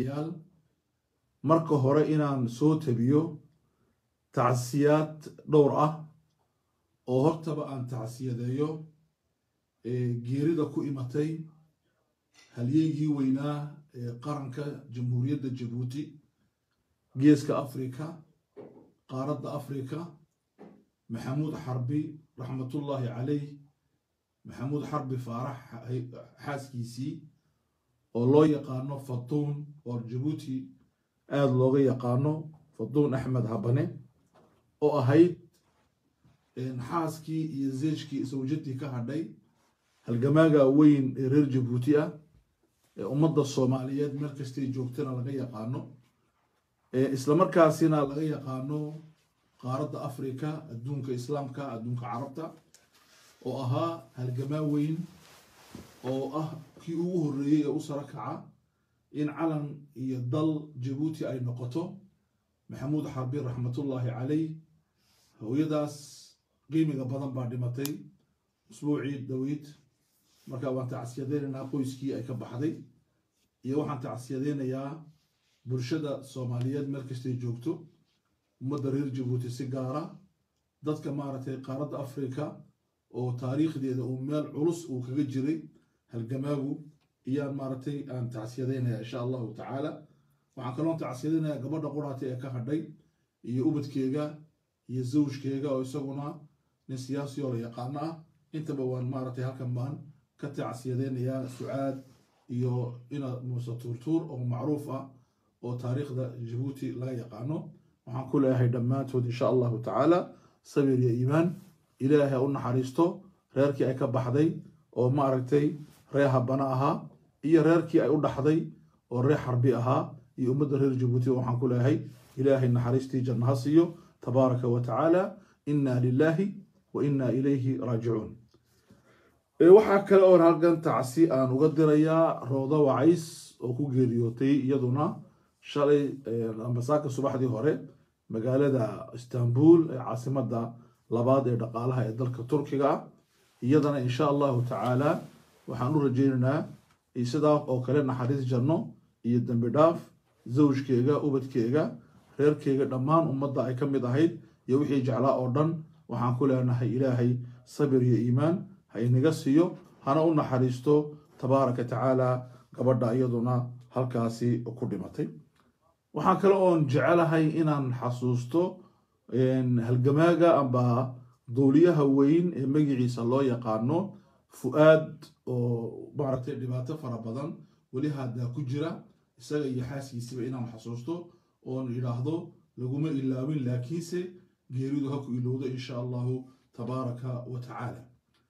walaalayaal marka hore inaan soo tabiyo tacsiyaad dhowr ah oo hortaba aan tacsiyadeeyo geerida ku imatay halyeygii weynaa ee qaranka jamhuuriyadda jabuuti geeska afrika qaaradda afrika maxamuud xarbi raxmatullaahi calayh maxamuud xarbi faarax xaaskiisii oo loo yaqaano fatuun oo jabuuti aada looga yaqaano fatuun axmed habane oo ahayd xaaskii iyo zeejkii sawjadii ka hadhay halgamaaga weyn ee reer jabuuti ah ee ummadda soomaaliyeed meel kastay joogtana laga yaqaano islamarkaasina laga yaqaano qaaradda africa adduunka islaamka adduunka carabta oo ahaa halgamaa weyn oo ah kii ugu horreeyey ee u saro kaca in calan iyo dal jabuuti ay noqoto maxamuud xarbi raxmatullaahi calayh hooyadaas qiimiga badan baa dhimatay usbuucii dhaweyd marka waan tacsiyadeynaynaa qoyskii ay ka baxday iyo waxaan tacsiyadeynayaa bulshada soomaaliyeed meel kastay joogto ummadda reer jabuuti si gaara dadka maaragtay qaaradda africa oo taariikhdeeda uu meel culus uu kaga jiray halgamaagu iyaan maaragtay aan tacsiyadaynaya insha allahu tacaala waxaan kaloon tacsiyadaynayaa gabadha quraata ee ka hadhay iyo ubadkeega iyo zawjkeega oo isaguna nin siyaasi oo la yaqaano ah intaba waan maaragtay halkan baan ka tacsiyadeynayaa sucaad iyo ina muuse tuurtuur oo macruuf ah oo taariikhda jabuuti laga yaqaano waxaan ku leeyahay dhammaantood insha allahu tacaala sabir iyo iimaan ilaahay u naxariisto reerkii ay ka baxday oo maaragtay reer habana ahaa iyo reerkii ay u dhaxday oo reer xarbi ahaa iyo ummadda reer jabuuti waxaan ku leeyahay ilaahay naxariistii janno ha siiyo tabaaraka wa tacaala inna lilaahi wa inna ilayhi raajicuun waxaa kale oo halkan tacsi aan uga dirayaa rooda wacays oo ku geeriyootay iyaduna shalay ambasaaka subaxdii hore magaalada istanbul ee caasimadda labaad ee dhaqaalaha ee dalka turkiga ah iyadana insha allahu tacaala waxaan u rajeynaynaa sidaa oo kale naxariis janno iyo dembi dhaaf zawjkeega ubadkeega reerkeega dhammaan ummadda ay ka mid ahayd iyo wixii jeclaa oo dhan waxaan ku leenahay ilaahay sabir iyo iimaan ha inaga siiyo hana u naxariisto tabaaraka tacaala gabadha iyaduna halkaasi ku dhimatay waxaan kale oon jecelahay inaan xasuusto halgamaaga amba duuliyaha weyn ee magiciisa loo yaqaano fu-aad oo maaragtay dhibaato fara badan weli haddaa ku jira isaga iyo xaaskiisiba inaan xasuusto oon idhaahdo laguma ilaawin laakiinse geeridu ha ku ilowdo insha allahu tabaaraka wa tacaala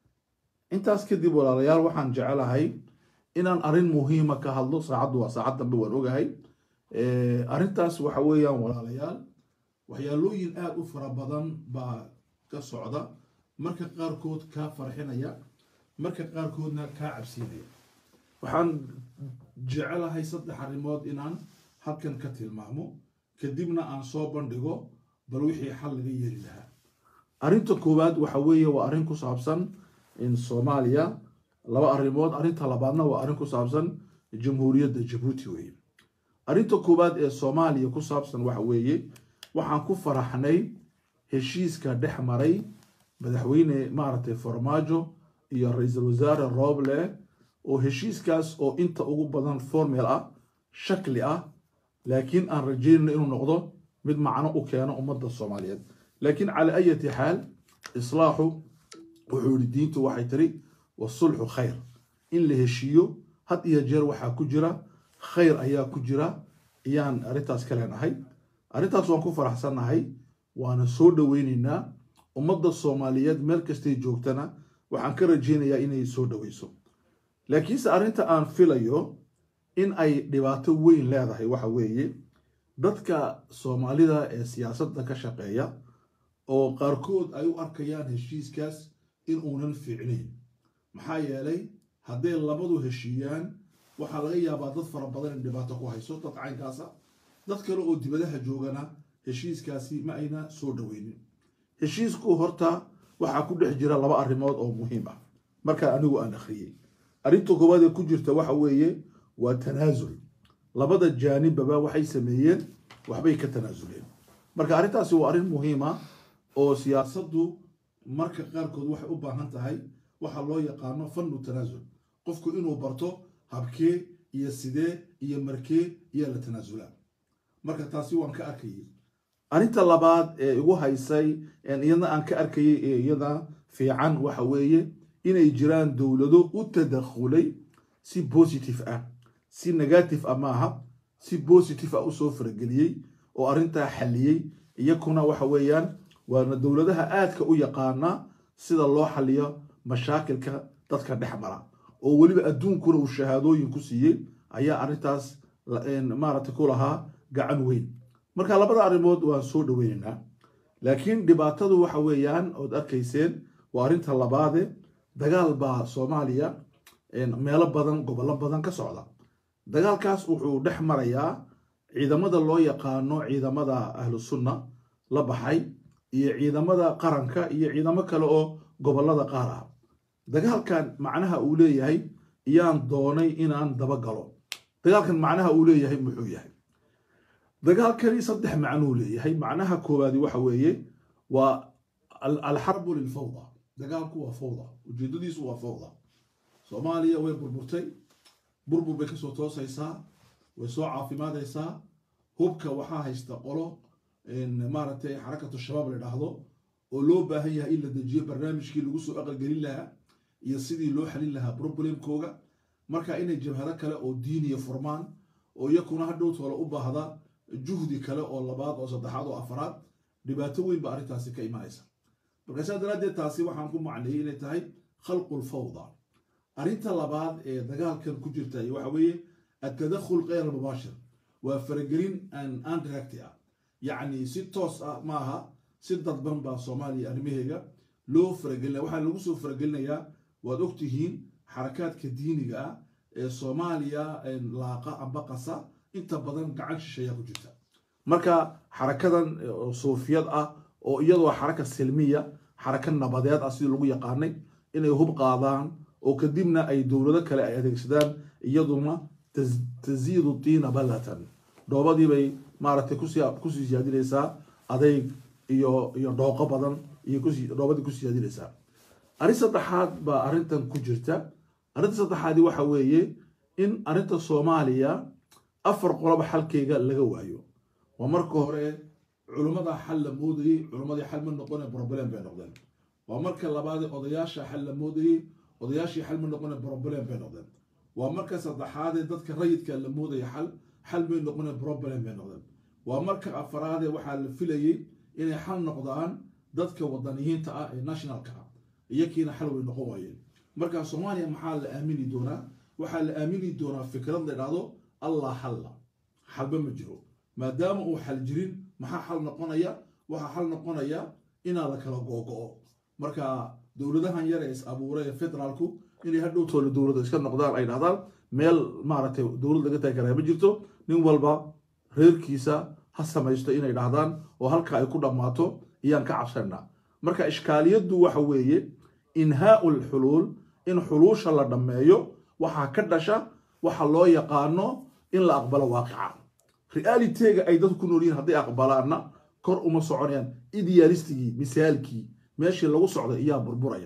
intaas kadib walaalayaal waxaan jecelahay inaan arrin muhiima ka hadlo saacaddu waa saacad dambe waan ogahay arrintaas waxa weeyaan walaalayaal waxyaalooyin aada u fara badan baa ka socda marka qaarkood kaa farxinaya marka qaarkoodna kaa cabsiinaya waxaan jecelahay saddex arrimood inaan halkan ka tilmaamo kadibna aan soo bandhigo bal wixii xal laga yeeli lahaa arrinta koowaad waxa weeye waa arrin ku saabsan in soomaaliya laba arrimood arrinta labaadna waa arrin ku saabsan jamhuuriyadda jabuuti weeye arrinta koowaad ee soomaaliya ku saabsan waxa weeye waxaan ku faraxnay heshiiska dhex maray madaxweyne maaragtay farmaajo iyo ra-iisul wasaare rooble oo heshiiskaas oo inta ugu badan formel ah shakli ah laakiin aan rajeynayno inuu noqdo mid macno u keeno ummadda soomaaliyeed laakiin calaa ayati xaal islaaxu wuxuu yihi diintu waxay tiri wasulxu khayr in la heshiiyo had iyo jeer waxaa ku jira khayr ayaa ku jira ayaan arrintaas ka leenahay arrintaas waan ku faraxsannahay waana soo dhoweyneynaa ummadda soomaaliyeed meel kastay joogtana waxaan ka rajeynayaa inay soo dhoweyso laakiinse arrinta aan filayo in ay dhibaato weyn leedahay waxa weeye dadka soomaalida ee siyaasadda ka shaqeeya oo qaarkood ay u arkayaan heshiiskaas in uunan fiicnayn maxaa yeelay hadday labadu heshiiyaan waxaa laga yaabaa dad fara badan in dhibaato ku hayso dad caynkaasa dad kale oo dibadaha joogana heshiiskaasi ma ayna soo dhoweynin heshiisku horta waxaa ku dhex jira laba arrimood oo muhiim ah markaa anigu aan akhriyey arrinta koowaad ee ku jirta waxa weeye waa tanaasul labada jaanibaba waxay sameeyeen waxbay ka tanaasuleen marka arrintaasi waa arrin muhiima oo siyaasaddu marka qaarkood waxay u baahan tahay waxa loo yaqaano fannu tanaasul qofku inuu barto habkee iyo sidee iyo markee iyaa la tanaasulaa marka taasi waan ka arkayay arrinta labaad ee igu haysay iyadna aan ka arkayay ee iyada fiican waxa weeye inay jiraan dowlado u tadakhulay si positive ah si negative ah maaha si positive ah usoo farageliyey oo arrintaa xalliyey iyakuna waxa weeyaan waana dowladaha aadka u yaqaana sida loo xaliyo mashaakilka dadka dhex mara oo weliba adduunkuna uu shahaadooyin ku siiyey ayaa arrintaas maaragtay ku lahaa gacan weyn marka labada arrimood waan soo dhoweynaynaa laakiin dhibaatadu waxa weeyaan ood arkayseen waa arrinta labaade dagaal baa soomaaliya meelo badan gobollo badan ka socda dagaalkaas wuxuu dhex marayaa ciidamada loo yaqaano ciidamada ahlu sunna la baxay iyo ciidamada qaranka iyo ciidamo kale oo gobollada qaar ah dagaalkan macnaha uu leeyahay iyaan doonay inaan dabagalo dagaalkan macnaha uu leeyahay muxuu yahay dagaalkani saddex macnuu leeyahay macnaha koowaadi waxa weeye waa alxarbu lilfawda dagaalku waa fawda ujeedadiisu waa fawda soomaaliya way burburtay burbur bay kasoo toosaysaa way soo caafimaadaysaa hubka waxaa haysta qolo maaragtay xarakatu shabaab la dhahdo oo loo baahan yahay in la dejiyo barnaamijkii lagu soo aqalgelin lahaa iyo sidii loo xalin lahaa problemkooga marka inay jabhado kale oo diiniya furmaan oo iyakuna hadhow toola u baahda juhdi kale oo labaad oo saddexaad oo afaraad dhibaato weyn ba arrintaasi ka imanaysa marka saa daraaddeed taasi waxaan ku macneeyey inay tahay khalqul fawda arrinta labaad ee dagaalkan ku jirta waxa weeye atadakhul keyr mubaashir waa faragelin aan diracti ah yacni si toos ah maaha si dadban baa soomaaliya arrimaheega loo faragelinaya waxaa lagu soo faragelinayaa waad ogtihiin xarakaadka diiniga ah ee soomaaliya laaqa amba qasa inta badan gacan shisheeyaa ku jirta marka xarakadan suufiyad ah oo iyadoo xaraka silmiya xaraka nabadeed ah sidii lagu yaqaanay inay hub qaadaan oo kadibna ay dowlado kale ay adeegsadaan iyaduna tasiidu tiina ballatan dhoobadiibay maaragtay kusii siyaadinaysaa adayg iyo iyo dhooqo badan iyo dhoobadii kusii siyaadinaysaa arrin saddexaad baa arrintan ku jirta arrinta saddexaadi waxa weeye in arrinta soomaaliya afar qoloba xalkeyga laga waayo waa marka hore culummada xal la moodayey culummadii xal ma noqone broblem bay noqdeen waa marka labaade odayaasha xal la moodayey odayaashii xal ma noqone broblem bay noqdeen waa marka saddexaadee dadka rayidka la moodaya xal xal may noqone broblem bay noqdeen waa marka afaraadee waxaa la filayey inay xal noqdaan dadka wadaniyiinta ah ee nationalka ah iyakiina xal way noqon waayeen marka soomaaliya maxaa la aamini doonaa waxaa la aamini doonaa fikrad la idhaahdo allah xalla xalba ma jiro maadaama uu xal jirin maxaa xal noqonaya waxaa xal noqonaya inaa la kala googo-o marka dowladahan yar ee is abuuray ee federaalku inay hadhow toole dowladda iska noqdaan ay dhahdaan meel maaragtay dowlad laga taagi karaa ma jirto nin walba reerkiisa ha samaysto inay dhahdaan oo halka ay ku dhammaato iyaan ka cabsanaa marka ishkaaliyaddu waxa weeye inhaau lxuluul in xuluusha la dhammeeyo waxaa ka dhasha waxa loo yaqaano in la aqbalo waaqica realitega ay dadku ku nool yihiin hadday aqbalaanna kor uma soconayaan idealistigii misaalkii meeshii lagu socday iyaa burburaya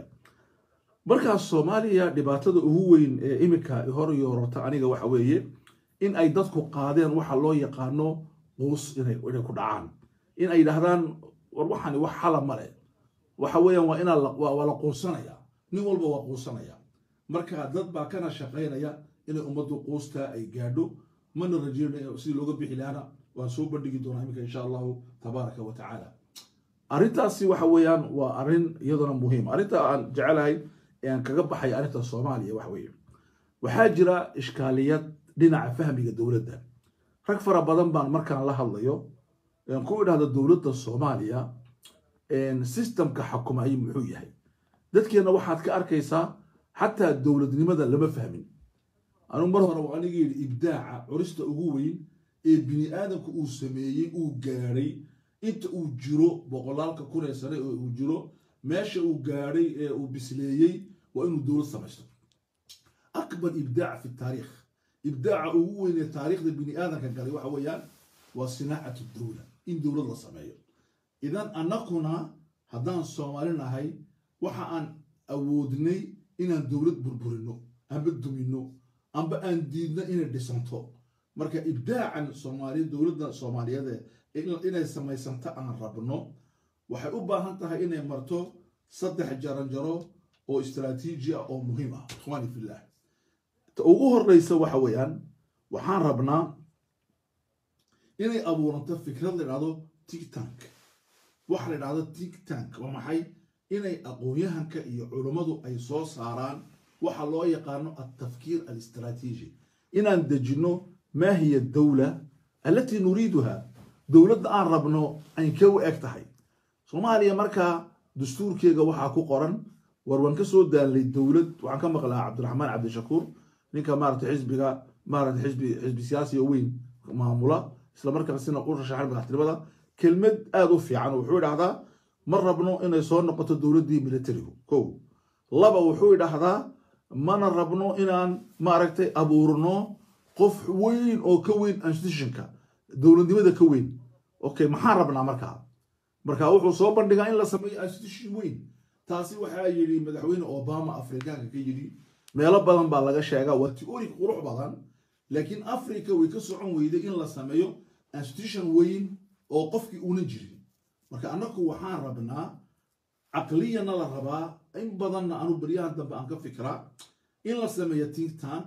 markaas soomaaliya dhibaatada ugu weyn ee iminka hor yoorota aniga waxa weeye in ay dadku qaadeen waxa loo yaqaano quus inay ku dhacaan in ay dhahdaan war waxani wax xala male waxa weeyaan waa inaa waa la quusanaya nin walba waa quusanaya marka dad baa kana shaqaynaya inay ummaddu quustaa ay gaadho mana rajeynaya sidii looga bixi lahaana waan soo bandhigi doonaa iminka insha allahu tabaaraka wa tacaala arrintaasi waxa weeyaan waa arrin iyaduna muhiim arrinta aan jecelahay ee aan kaga baxay arrinta soomaaliya waxa weeye waxaa jira ishkaaliyad dhinaca fahmiga dowladda rag fara badan baan markaan la hadlayo ku idhahda dowladda soomaaliya systemka xukumayay muxuu yahay dadkeenna waxaad ka arkaysaa xataa dowladnimada lama fahmin anugu mar hore waa aniga yidhi ibdaaca curista ugu weyn ee bini aadamka uu sameeyey uu gaadhay inta uu jiro boqolaalka kun ee sane ee uu jiro meesha uu gaadhay ee uu bisleeyey waa inuu dowlad samaysto akbar ibdaac fi taariikh ibdaaca ugu weyn ee taariikhda bini aadanka galay waxa weeyaan waa sinaacatu dowla in dowlad la sameeyo idan annakuna haddaan soomaali nahay waxa aan awoodnay inaan dowlad burburino amba dumino amba aan diidno inay dhisanto marka ibdaacan soomaaliya dowladda soomaaliyeed inay samaysanto aan rabno waxay u baahan tahay inay marto saddex jaranjaro oo istraatiiji ah oo muhiim ah ikhwaani fillah ta ugu horeysa waxa weeyaan waxaan rabnaa inay abuuranto fikrad la idhahdo tik tank waxa la idhahdo tik tank waa maxay inay aqoon-yahanka iyo culummadu ay soo saaraan waxa loo yaqaano altafkiir alistraatiiji inaan dejinno maa hiya dowla allatii nuriiduha dowladda aan rabno aynkee u eg tahay soomaaliya markaa dastuurkeega waxaa ku qoran war waan ka soo daalnay dowlad waxaan ka maqlaa cabdiraxmaan cabdishakuur ninka maarata xisbiga maarata xisbi xisbi siyaasiga weyn maamula isla markaasina u rashaxan madaxtinimada kelmad aada u fiican wuxuu idhahdaa ma rabno inay soo noqoto dowladdii militarigu kow laba wuxuu idhahdaa mana rabno inaan maaragtay abuurno qof weyn oo ka weyn institutionka dowladnimada ka weyn okay maxaan rabnaa markaa marka wuxuu soo bandhigaa in la sameeyo institution weyn taasi waxaa yidhi madaxweyne obama afrikaanka ka yidhi meelo badan baa laga sheegaa waa teori qurux badan laakiin africa way ka socon weyday in la sameeyo institution weyn oo qofkii una jirin marka annagu waxaan rabnaa caqliyana la rabaa in badanna anu beryahan dambe aan ka fikraa in la sameeyo think tank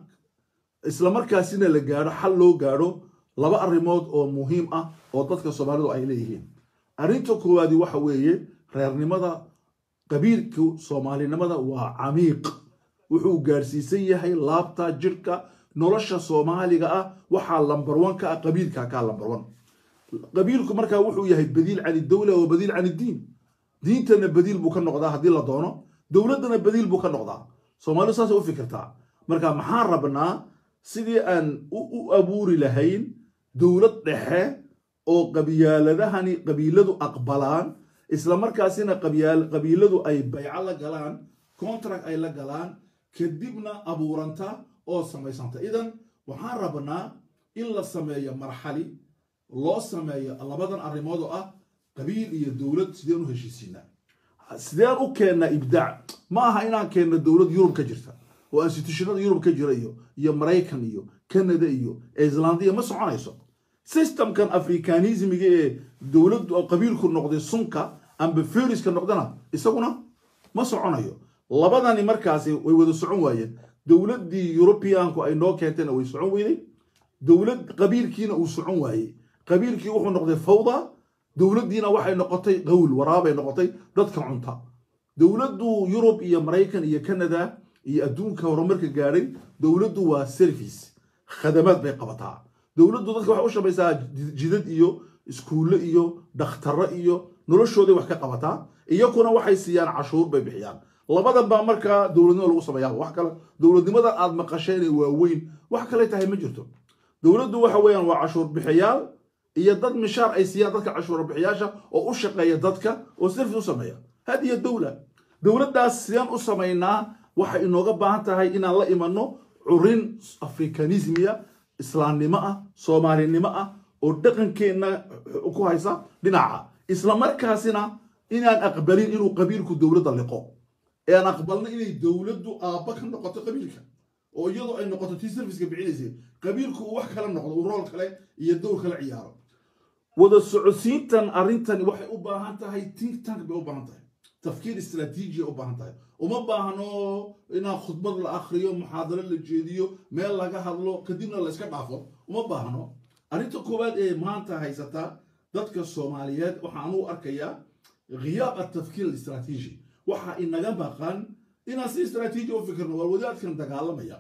isla markaasina la gaadho xal loo gaadho laba arrimood oo muhiim ah oo dadka soomaalidu ay leeyihiin arrinta koowaadi waxa weeye reernimada qabiilku soomaalinimada waa camiiq wuxuu gaadhsiisan yahay laabta jirhka nolosha soomaaliga ah waxaa lambar one ka ah qabiilka kaa lambar one qabiilku markaa wuxuu yahay badiil can idowla wa badiil can iddiin diintana badiil buu ka noqdaa haddii la doono dowladdana badiil buu ka noqdaa soomaalidu saasay u fikirtaa marka maxaan rabnaa sidii aan u abuuri lahayn dowlad dhexe oo qabyaaladahani qabiiladu aqbalaan isla markaasina qabiiladu ay bayco la galaan contract ay la galaan kadibna abuuranta oo samaysanta idan waxaan rabnaa in la sameeyo marxali loo sameeyo labadan arrimood oo ah qabiil iyo dowlad sideen u heshiisiinaa sideen u keennaa ibdaac ma aha inaan keenno dowlad yurub ka jirta oo institutionada yurub ka jira iyo iyo maraykan iyo canada iyo islandiya ma soconayso systemkan africanismiga ee dowladdu qabiilku noqday sunka amba feriska noqdana isaguna ma soconayo labadani markaasi way wada socon waayeen dowladdii yurubiyaanku ay noo keentayna way socon weyday dowlad qabiilkiina uu socon waayey qabiilkii wuxuu noqday fawda dowladdiina waxay noqotay qawl waraabay noqotay dadka cunta dowladdu yurub iyo maraykan iyo canada iyo adduunka horumarka gaadhay dowladdu waa service khadamaad bay qabataa dowladdu dadka waxay u shabaysaa jidad iyo iskuulle iyo dhakhtarro iyo noloshooday wax ka qabataa iyakuna waxay siiyaan cashuur bay bixiyaan labadan baa markaa dowladnimo lagu sameeyaa wax kale dowladnimadan aad maqasheen ee waaweyn wax kale tahay ma jirto dowladdu waxa weeyaan waa cashuur bixiyaal iyo dad mishaar ay siiyaan dadka cashuur bixiyaasha oo u shaqeeya dadka oo service u sameeya hadiyo dowla dowladdaas sideen u samaynaa waxay inooga baahan tahay inaan la imanno curin afrikanismiya islaamnimo ah soomaalinimo ah oo dhaqankeenna ku haysa dhinaca isla markaasina inaan aqbalin inuu qabiilku dowladda liqo ee aan aqbalno inay dowladdu aabba ka noqoto qabiilka oo iyadoo ay noqoto tii serviceka bixinaysay qabiilku uu wax kala noqdo uu rool kale iyo dowr kala ciyaaro wada socodsiintan arrintani waxay u baahan tahay think tank bay u baahan tahay tafkiir istraatiijiya u baahan tahay uma baahno inaan khudbad la akhriyo muxaadaro la jeediyo meel laga hadlo kadibna la iska dhaafo uma baahno arrinta koowaad ee maanta haysata dadka soomaaliyeed waxaan u arkayaa khiyaab atafkiir alistraatiiji waxa inaga maqan inaan si istraatiiji u fikirno waa wadaadkan dagaalamaya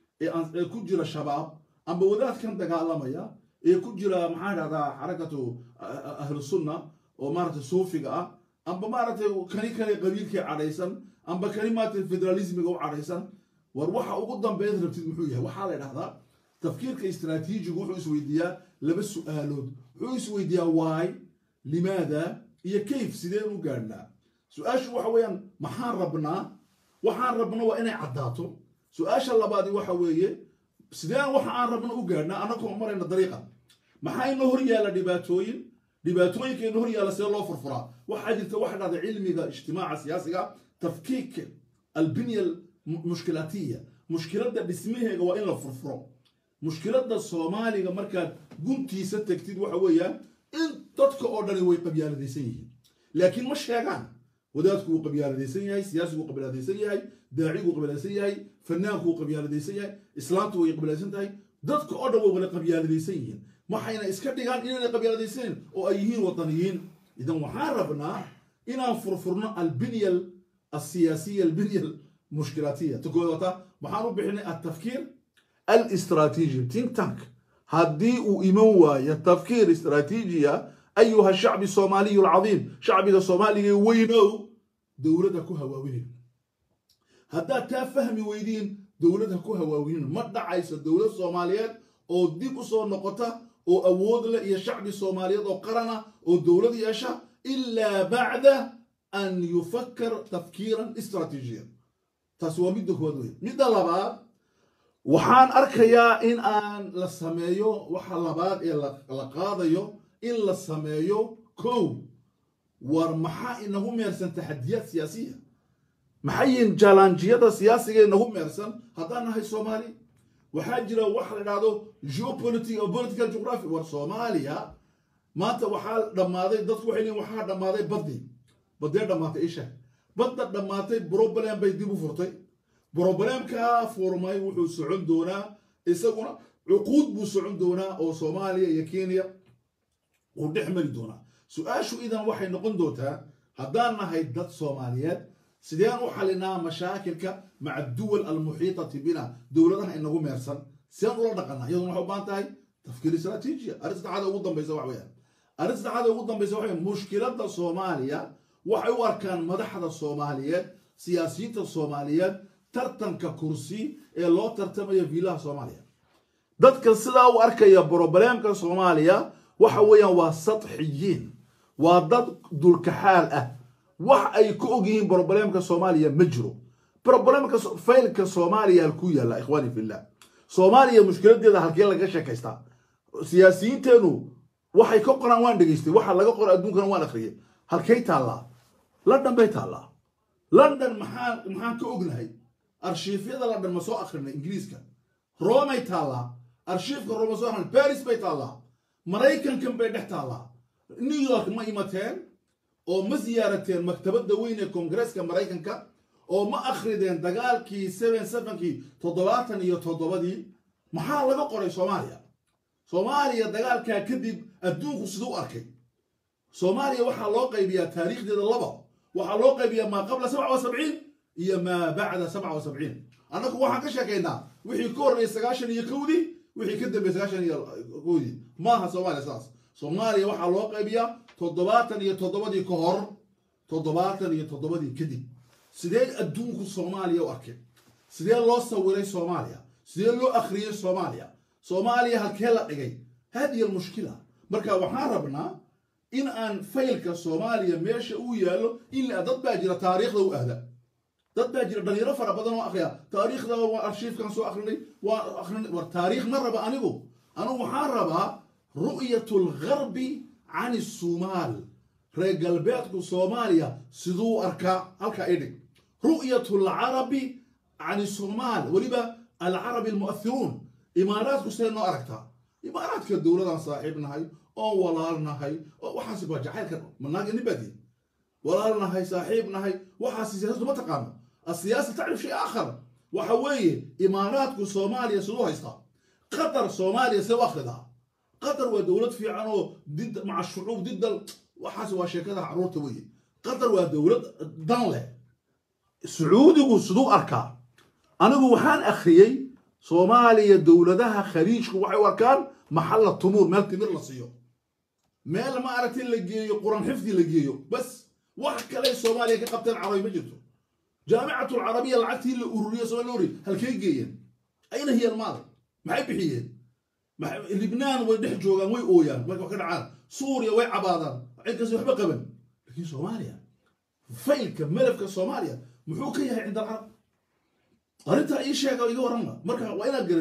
ee ku jira shabaab amba wadaadkan dagaalamaya ee ku jira maxaa dhahdaa xarakatu ahlusunna oo maaragtay suufiga ah amba maaragtay kani kale qabiilkii cadhaysan amba kani maaragtay federalismiga u cadhaysan war waxa ugu dambeyd rabtid muxuu yahay waxaa la dhahdaa tafkiirka istraatiijigu wuxuu isweydiiyaa laba su-aalood wuxuu isweydiiyaa why limaada iyo kayf sideen u gaadhnaa su-aashu waxa weeyaan maxaan rabnaa waxaan rabno waa inay caddaato su-aasha labaadi waxa weeye sideen waxa aan rabno u gaadhnaa annagoo marayna dariiqa maxaa inoo hor yaalla dhibaatooyin dhibaatooyinka inoo hor yaalla sidee loo furfuraa waxaa jirta waxa dhahda cilmiga ijtimaaca siyaasiga tafkiik albinya mushkilaatiya mushkiladda dhismaheega waa in la furfuro mushkiladda soomaaliga markaad guntiisa tegtid waxa weeyaan in dadka oo dhani way qabyaaladaysan yihiin laakiin ma sheegaan wadaadku wuu qabyaaladaysan yahay siyaasigu wuu qabyaaladaysan yahay daacigu wuu qabyaaladaysan yahay fanaanku wuu qabyaaladaysan yahay islaamtu way qabyaaladaysan tahay dadka oo dhan way wada qabyaaladaysan yihiin waxayna iska dhigaan inaanay qabyaaladaysanin oo ay yihiin wadaniyiin idan waxaan rabnaa inaan furfurno albinya asiyaasiya albinya mushkilaatiya takoodata waxaan u bixinay atafkiir الاستراتيجي تينك تانك هدي وإيموا تفكير استراتيجية أيها الشعب الصومالي العظيم شعب الصومالي وينو دولة كوها واوين هدا تفهم ويدين دولة كوها واوين ما دعايس الدولة الصومالية أو ديب صور نقطة أو أود لا الشعب الصومالي أو قرنا أو دولة يشا إلا بعد أن يفكر تفكيرا استراتيجيا تسوى مدة كوادوين مدة لبعض waxaan arkayaa in aan la sameeyo waxa labaad ee la qaadayo in la sameeyo kow war maxaa inagu meersan taxadiyaad siyaasiya maxayin jalanjiyada siyaasiga inagu meersan haddaan nahay soomaali waxaa jira waxa la idhahdo geopolitical political geography war soomaaliya maanta waxaa dhammaaday dadku waxay leeyihin waxaa dhammaaday baddi baddee dhammaatay isha badda dhammaatay problem bay dib u furtay broblemkaa furmay wuxuu socon doonaa isaguna cuquud buu socon doonaa oo soomaaliya iyo kenya uu dhex mari doonaa su-aashu idan waxay noqon doontaa haddaan nahay dad soomaaliyeed sideen u xalinaa mashaakilka maca duwal almuxiitati bina dowladaha inagu meersan sideen ula dhaqanaa iyaduna waxay u baahan tahay tafkiir istraatiijiya arrin saddexaada ugu dambaysa wax weeyaan arrin saddexaada ugu dambaysa waxa weeyaan mushkiladda soomaaliya waxay u arkaan madaxda soomaaliyeed siyaasiyiinta soomaaliyeed tartanka kursi ee loo tartamaya viilaha soomaaliya dadka sidaa u arkaya broblemka soomaaliya waxa weeyaan waa sadxiyiin waa dad dulkaxaal ah wax ay ka og yihiin broblemka soomaaliya ma jiro broblemka faylka soomaaliya halkuu yaalla ikhwaani fillah soomaaliya mushkiladeeda halkee laga sheekaystaa siyaasiyiinteenu waxay ka qoraan waan dhegaystay waxa laga qora adduunkana waan akhriyay halkay taallaa london bay taallaa london maxaan maxaan ka ognahay arshiifyada la dhan ma soo akrinay ingiriiska romay taallaa arshiifka roma soo akrinay baris bay taallaa maraykankan bay dhex taallaa new york ma imateen oo ma siyaarateen maktabadda weyn ee koongareeska maraykanka oo ma akhrideen dagaalkii seven sevenkii toddobaatan iyo toddobadii maxaa laga qoray soomaaliya soomaaliya dagaalkaa kadib adduunku siduu arkay soomaaliya waxaa loo qaybiyaa taariikhdeeda laba waxaa loo qaybiyaa maa qabla sabca wa sabciin iyo maa bacda sabca wa sabciin annagu waxaan ka sheekaynaa wixii ka horreeyay sagaashan iyo kowdii wixii ka dambeeyey sagaashan iyo kowdii maaha soomaaliya saas soomaaliya waxaa loo qaybiyaa toddobaatan iyo toddobadii ka hor toddobaatan iyo toddobadii kadib sidee adduunku soomaaliya u arkay sidee loo sawiray soomaaliya sidee loo akhriyey soomaaliya soomaaliya halkee la dhigay hadihi almushkila marka waxaan rabnaa in aan faylka soomaaliya meesha uu yaallo ilaa dad baa jira taariikhda u ahda dad baa jira dhalinyaro fara badan oo akhriya taariikhda waa arshiifkan soo akrinay waa akrinay war taariikh ma raba anigu anigu waxaan rabaa ru'yatu lgarbi can isumaal reer galbeedku soomaaliya siduu arkaa halkaa idhig ru'yatu alcarabi can isumaal weliba alcarabi almu'athiruun imaaraadku sidee noo aragtaa imaaraadka dowladaan saaxiib nahay oo walaal nahay oo waxaas waa jacaylka manaaga nibadi walaal nahay saaxiib nahay waxaas siyaasadu ma taqaano السياسة تعرف شيء آخر وحوي إمارات صوماليا سلو هيستا قطر صوماليا سوى أخذها قطر ودولة في عنو ضد مع الشعوب ضد ال... وحاسب وشيكة عرور توي قطر ودولة ضنلة سعودي وسدو أركا أنا وحان أخريي صوماليا دولة دها خليج وحي وكان محل التمور مال تمر لصيو مال ما أردت لقيو قرآن حفظي لقيو بس وحكى لي صوماليا كقبتين عربي مجلتو جامعة العربية العتي الأورية سوالوري هل كي جيين أين هي المال؟ ما هي بحيين ما لبنان ويدح جوغان وي أويان ما كان عاد سوريا وي عبادان عين كسي وحبا قبل لكن صوماليا فيلك ملفك صوماليا محوكية عند العرب أرنت أي شيء قال يقول رمى مركا وين قلتي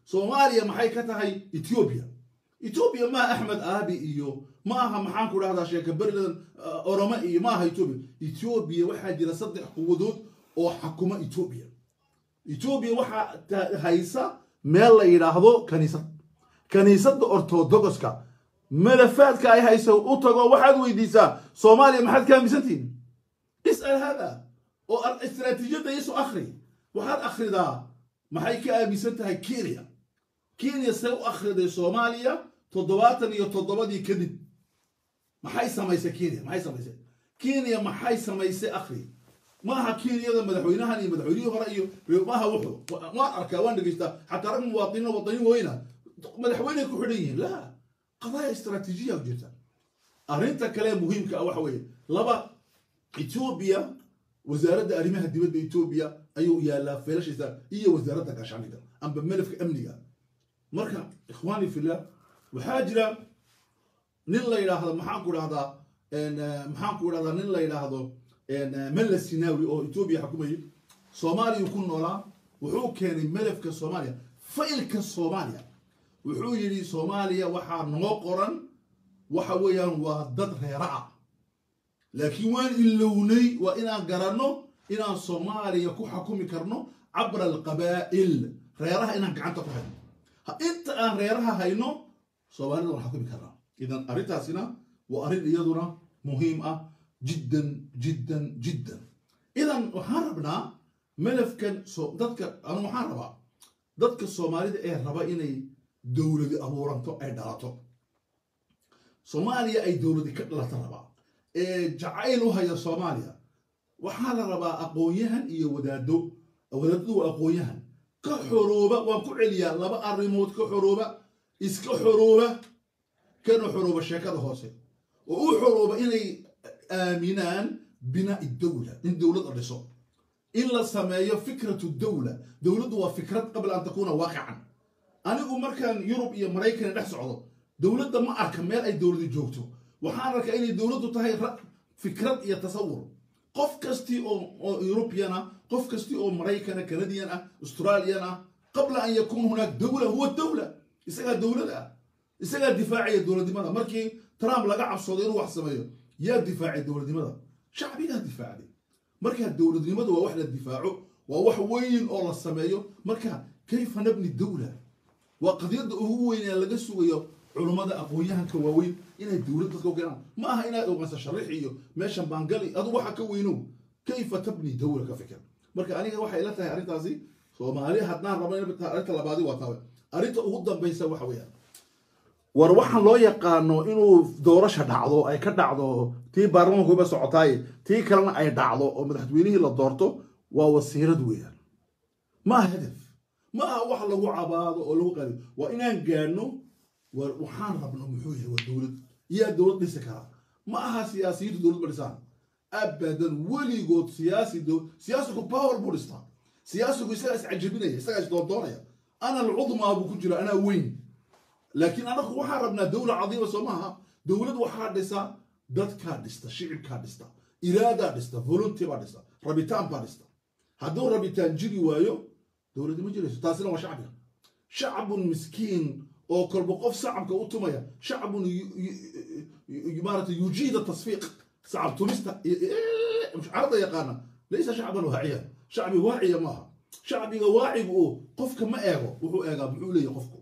soomaaliya maxay ka tahay ethiopia ethiopia maaha axmed aabi iyo ma aha maxaan ku dhahdaa sheeka beriladan orome iyo ma aha ethiopia ethiopia waxaa jira saddex quwadood oo xakuma ethiopia ethiopia waxaa haysa meel la yidhaahdo kaniisad kaniisadda ortodogoska malafaadka ay hayso u tago waxaad weydiisaa soomaaliya maxaad ka aaminsantihin is'al hada oo istaraatiijiyadda iiso akhri waxaad akhridaa maxay ka aaminsan tahay kenya kenya see u akhriday soomaaliya toddobaatan iyo toddobadii kadib maxay samaysay kenya maxay samaysay kenya maxay samaysay akhri maaha kenyada madaxweynahan iyo madaxweynihii hore iyo maaha wuxuu waan arkaa waan dhegeystaa xataa rag muwaadiniin wadaniin weyna madaxweyney ku xidhan yihiin la qadaaya istaraatiijiya jirta arrinta kale muhiimka ah waxa weeye laba etoobiya wasaaradda arrimaha dibadda etoobiya ayuu yaalaa feelashiisa iyo wasaaradda gaashaandhigga amba melafka amniga marka ikhwaani fillah waxaa jira nin la yidhaahdo maxaan ku dhahdaa maxaan ku dhahdaa nin la yidhaahdo mella sinawi oo etoobiya xukumayay soomaaliya ku noolaa wuxuu keenay melafka soomaaliya faylka soomaaliya wuxuu yidhi soomaaliya waxaa noo qoran waxa weeyaan waa dad reera ah laakiin waan ilownay waa inaan garanno inaan soomaaliya ku xukumi karno cabra alqabaa'il reeraha inaan gacanta ku hayno inta aan reeraha hayno soomaalida waan xukumi karnaa idan arrintaasina waa arrin iyaduna muhiim ah jiddan jiddan jiddan idan waxaan rabnaa melafkan dadka anu waxaan rabaa dadka soomaalida ee raba inay dowladi abuuranto ay dhalato soomaaliya ay dowladi ka dhalato rabaa ee jacayl u haya soomaaliya waxaa la rabaa aqoon-yahan iyo wadaado wadaadadu waa aqoon-yahan ka xorooba waan ku celiyaa laba arrimood ka xorooba iska xorooba kana xorooba sheekada hoose oo u xorooba inay aaminaan binaa'i dowla in dowlad la dhiso in la sameeyo fikratu dowla dowladdu waa fikrad qabla an takuuna waaqican anigu markaan yurub iyo maraykan dhex socdo dowladda ma arka meel ay dowladi joogto waxaan arkaa inay dowladdu tahay fikrad iyo tasawur qof kastii oo yurubiyan ah qof kastii oo maraykana canadian ah australian ah qabla an yakuuna hunaak dowla huwa dowla isagaa dowlada ah isagaa difaacaya dowladnimada markii trump laga cabsoodo inuu wax sameeyo yaa difaacay dowladnimada shacbigaa difaacday markaa dowladnimadu waa wax la difaaco waa wax weyn oo la sameeyo marka kayfa nabni dowla waa qadiyadda ugu weyn ee laga sugayo culummada aqoon-yahanka waaweyn inay dowlad dadka u keenaan ma aha inaad ogaansa sharix iyo meeshan baangali adu waxa ka weynow kayfa tabni dowla ka fikir marka aniga waxay ila tahay arrintaasi soomaali haddaan rabo in arrinta labaadi waa tawe arrinta ugu dambaysa waxa weeyaan war waxaan loo yaqaano inuu doorasha dhacdo ay ka dhacdo tii baarlamankuba socotaay tii kalena ay dhacdo oo madaxweynihii la doorto waa wasiirad weeyaan ma aha hadaf ma aha wax lagu cabaado oo lagu qali waa inaan gaadhno war waxaan rabno muxuu yahay waa dowlad yaa dowlad dhisi karaa ma aha siyaasiyiintu dowlad ma dhisaan abadan weligood siyaasi siyaasigu power buu dhistaa siyaasigu isagaa iscajabinaya isagaa isdoondoonaya ana alcudmaa buu ku jira anaa weyn laakiin anagu waxaan rabnaa dowla cadiima soo maaha dowlad waxaa dhisa dadkaa dhista shicibkaa dhista iraadaa dhista volunteer baa dhista rabitaan baa dhista hadduu rabitaan jiri waayo dowladdi ma jirayso taasina waa shacbiga shacbun miskiin oo kolba qof sacabka u tumaya shacbun maarata yujiida tasfiiq sacab tumista carada yaqaana laysa shacban waaciya shacbi waaciya maaha shacbiga waacigu oo qofka ma eego wuxuu eegaa muxuu leeyahy qofku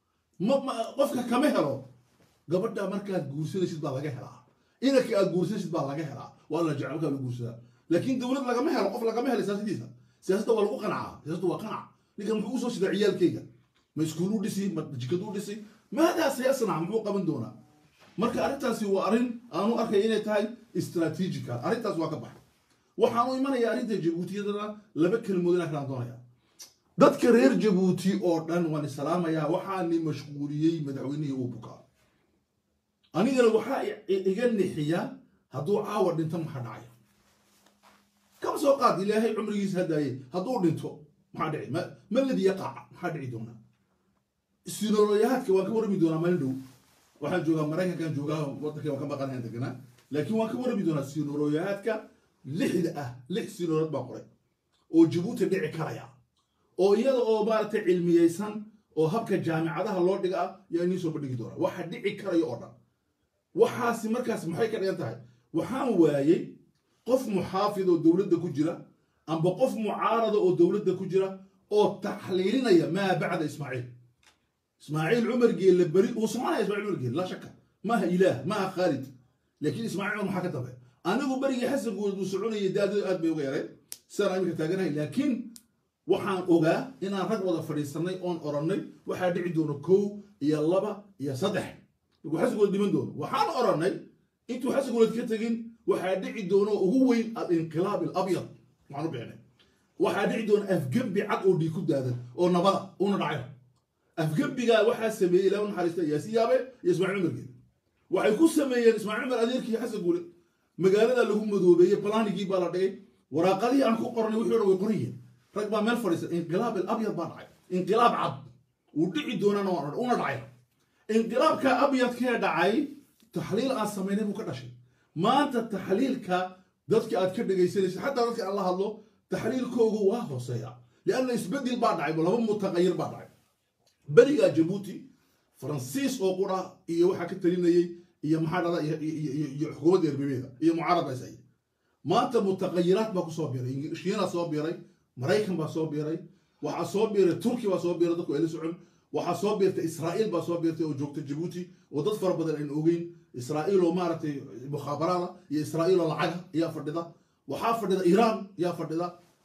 qofka kama helo gabadha markaad guursanaysid baa laga helaa inanka aad guursanaysid baa laga helaa waa la jecel markaa la guursadaa laakiin dowlad lagama helo qof lagama helo siyaasadiisa siyaasadda waa lagu qanacaa siyaasadda waa qanac ninkan muxuu usoo sidaa ciyaalkayga ma iskuulu dhisi ma jikadu dhisi maadaa sayasnac muxuu qaban doonaa marka arrintaasi waa arrin aanu arkay inay tahay istraatiijica arrintaas waa ka baxay waxaanu imanaya arrinta jabuutiyadana laba kelimood inaan kalaan doonaya dadka reer jabuuti oo dhan waan isalaamayaa waxaani mashquuliyey madaxweynihii uu bukaa anigana waxaa iga nixiya hadduu caawa dhinto maxaa dhacaya kama soo qaad ilaahay cumrigiisa hadaaye hadduu dhinto maxaa dhici ma ladii yaqaaca maxaa dhici doonaa sinoloyahaadka waan ka warrami doonaa maalin dhow waxaan joogaa maraykankan joogaa waddanka waan ka maqanayan deganaa laakiin waan ka warrami doonaa sinoloyahaadka lixda ah lix sinolood baa qoray oo jabuuti dhici karaya oo iyada oo maaragtay cilmiyeysan oo habka jaamicadaha loo dhiga ah yaa inii soo bandhigi doonaa waxa dhici karayo oo dhan waxaasi markaas maxay ka dhigan tahay waxaan waayey qof muxaafid oo dowladda ku jira amba qof mucaarada oo dowladda ku jira oo taxliilinaya maa bacda ismaaciil ismaaciil cumar geelle beri uu soconaya ismaaciil cumar geelle laa shaka maaha ilaah maaha khaalid laakiin ismaaciil cumar maxaa ka dambeeya anigu berigii xasan guud uu soconayay daadadu aad bay uga yareen sidaan iminka taaganahay laakiin waxaan ogaa inaan rag wada fadhiisanay oon orannay waxaa dhici doona kow iyo laba iyo saddex markuu xasan guud dhiman doono waxaan orannay intuu xasan guud ka tegin waxaa dhici doona ugu weyn alinqilaab alabyad waxaan u bixinay waxaa dhici doona afgembi cad oo dhiig ku daadan oo nabada una dhacay afgembigaa waxaa sameeyey ilaa u naxariista yaasi yaabe iyo ismaaciil cumar geed waxay ku sameeyeen ismaaciil cumar adeerkii xasan guule magaalada lagu madoobeeyey balaanigii baa la dhigay waraaqadihii aan ku qornay wixii o dhan way qorayeen rag baa meel fadhiisa inqilaab alabyad baa dhacay inqilaab cad uu dhici doonana una dhacay inqilaabka abyadkee dhacay taxliil aan samaynay buu ka dhashay maanta taxliilka dadka aad ka dhegaysanaysa xataa dadka aan la hadlo taxliilkoogu waa hooseeya lianna isbedel baa dhacay laba mutaqayir baa dhacay berigaa jabuuti faransiis oo qura iyo waxaa ka talinayey iyo maxaa dhada iyo xukuumadda erbebeeda iyo mucaarad baa isaya maanta mutaqayiraad baa kusoo biiray shiina soo biiray maraykan baa soo biiray waxaa soo biiray turki baa soo biiray dadku ay la socon waxaa soo biirtay israa'iil baa soo biirtay oo joogta jabuuti oo dad fara badan aynu ogeyn israa'iil oo maaragtay mukhaabaraada iyo israa'iil oo lacaga ayaa fadhida waxaa fadhida iiraan ayaa fadhida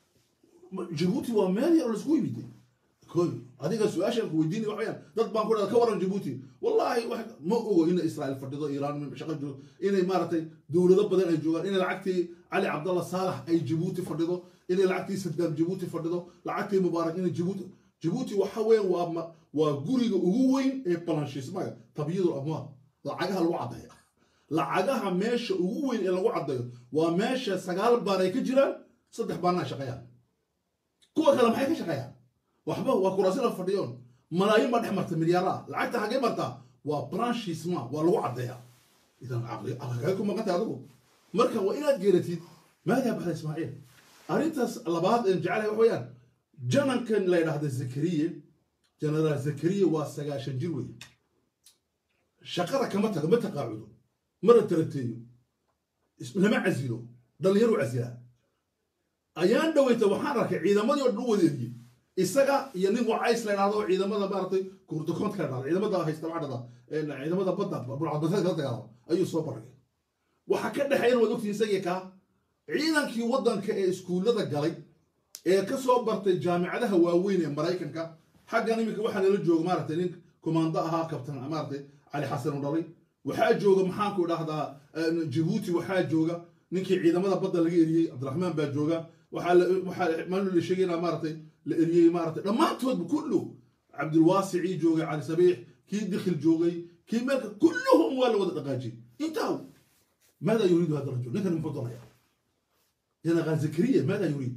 jabuuti waa meel yar oo laisku yimid koy adiga su-aashaan ku weydiinay wax weyaan dad baan ku dhahda ka waran jabuuti wallaahi ma ogo ina israa'iil fadhido iiraan shaqo joog inay maaragtay dowlado badan ay joogaan inay lacagtii cali cabdalla saalax ay jabuuti fadhido inay lacagtii sadaam jabuuti fadhido lacagtii mubaarak inay jabuuti jabuuti waxa weeyaan waa waa guriga ugu weyn ee balanshismaga tabyidul amwaal lacagaha lagu caddeeya lacagaha meesha ugu weyn ee lagu caddeeyo waa meesha sagaal baan ay ka jiraan saddex baanna shaqeeyaan kuwa kale maxay ka shaqeeyaan waxba waa kuraasi la fadhiyoon malaayiin baa dhex marta milyaaraha lacagta xaggee martaa waa balanshisma waa lagu caddeeyaa idan caqligaga ku maqantay adigu marka waa inaad geeratid maadaa baxda ismaaciil arrintaas labaad een jecelahay wax weeyaan janankan la yidhaahda zakariye genaraal zakariye waa sagaashan jir weeye shaqada kama tago ma taqaacudo mara tarateeyo lama casilo dhallinyaru casilaa ayaan dhaweyta waxaan arkay ciidamadii oo dhan u wadeeriyey isaga iyo nin wacays la yidhahdo oo ciidamada maaragtay kurdukoontka la dhahda ciidamada haysta waxaa dhahda ciidamada badda burcadbateed kala dagaalama ayuu soo baragay waxa ka dhexeeyana waad ogtihin isagii kaa ciidankii waddanka ee iskuullada galay ee ka soo bartay jaamicadaha waaweyn ee maraykanka xaggan iminka waxaa nala jooga maaragtay nin kumaando ahaa kabtan maaragtay cali xasan u dhalay waxaa jooga maxaanku dhahdaa jabuuti waxaa jooga ninkii ciidamada badda laga eriyey cabdiraxmaan baa jooga waxaa maalin la sheegayna maaragtay la eriyey maaragtay dhammaantoodba kullu cabdilwaasicii joogay cali sabiix kii dikhil joogay kii meelka kulluhum waa la wada dhaqaajiyey intaa maada yuriidu hada rajul ninkan muxuu doonaya jenaraal zakariya maada yuriid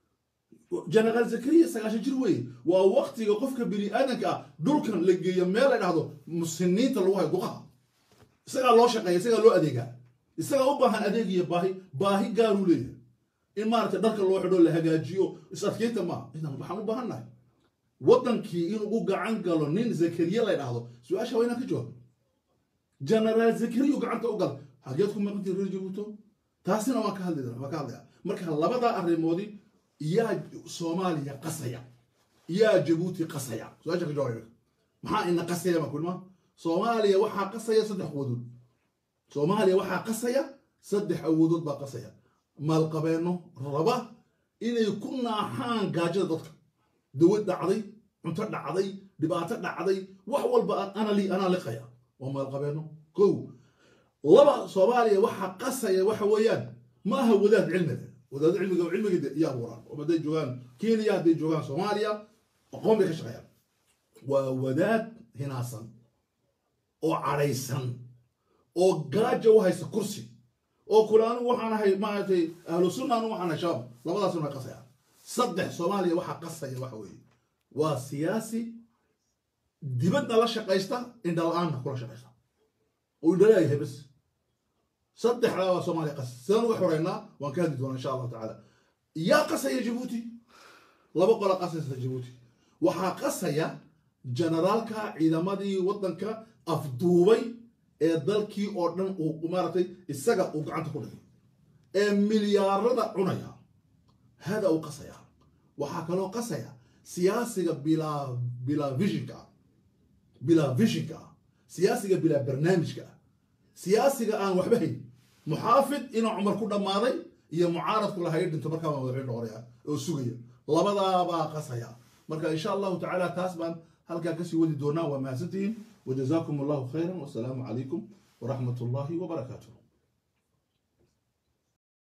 jenaraal zakariya sagaashan jir weeye waa waktiga qofka bini aadanka ah dhulkan la geeyo meel la dhahdo musiniinta lagu hayo duqaha isagaa loo shaqeeya isagaa loo adeegaa isagaa u baahan adeeg iyo baahi baahi gaaruu leeyahay in maaragtay dharka loo xidho la hagaajiyo is adkeynta maaha idan waxaan u baahan nahay waddankii inuu u gacan galo nin zakariya la dhahdo su-aasha waa inaan ka jawaab jenaraal zakariyu gacanta u gal hageed ku maqantii reer jabuuto taasina waan ka hadli waan ka hadlaya marka labadaa arrimoodi yaa soomaaliya qasaya yaa jabuuti qasaya su-aasha ka jawaab maxaa ina qasaya baan kulma soomaaliya waxaa qasaya saddex awoodood soomaaliya waxaa qasaya saddex awoodood baa qasaya maalqabeenno raba inay ku naaxaan gaajada dadka dawad dhacday cunto dhacday dhibaato dhacday wax walba anali anaa liqaya waa maalqabeenno kow laba soomaaliya waxaa qasaya waxa weeyaan ma aha wadaad cilmiga wadaad cilmiga cilmiga iyo abuuraan oo hadday joogaan kenya hadday joogaan soomaaliya aqoon bay ka shaqeeyaan waa wadaad hinaasan oo cadhaysan oo gaaja u haysta kursi oo kule anigu waxaan ahay maaragtay ahlu sunna anigu waxaan ahay shabaab labadaasuna way qasayaan saddex soomaaliya waxaa qasaya waxa weeye waa siyaasi dibadna la shaqaysta indhala-aanna kula shaqaysta oo indhaleeyahay bas saddexdaa waa soomaaliya qas sidaan uga xoreynaa waan ka hadli doonaa insha allahu tacaala yaa qasaya jabuuti laba qola qasaysa jabuuti waxaa qasaya generaalka ciidamadii waddanka afduubay ee dalkii oo dhan uu maaragtay isaga uu gacanta ku dhigay ee milyaarada cunaya hada uu qasaya waxaa kaloo qasaya siyaasiga bilaa bilaa visionka ah bilaa visionka ah siyaasiga bilaa barnaamijka ah siyaasiga aan waxba hayn muxaafid inuu cumar ku dhammaaday iyo mucaaradku lahayo dhinto markaa baa madaxweyne noqonaya oo sugaya labadaabaa qasaya marka insha allahu tacaala taas baan halkaa kasii wadi doonaa waa mahadsantihiin wajazaakum allahu khayran wasalaamu calaykum waraxmat ullahi wabarakaatuh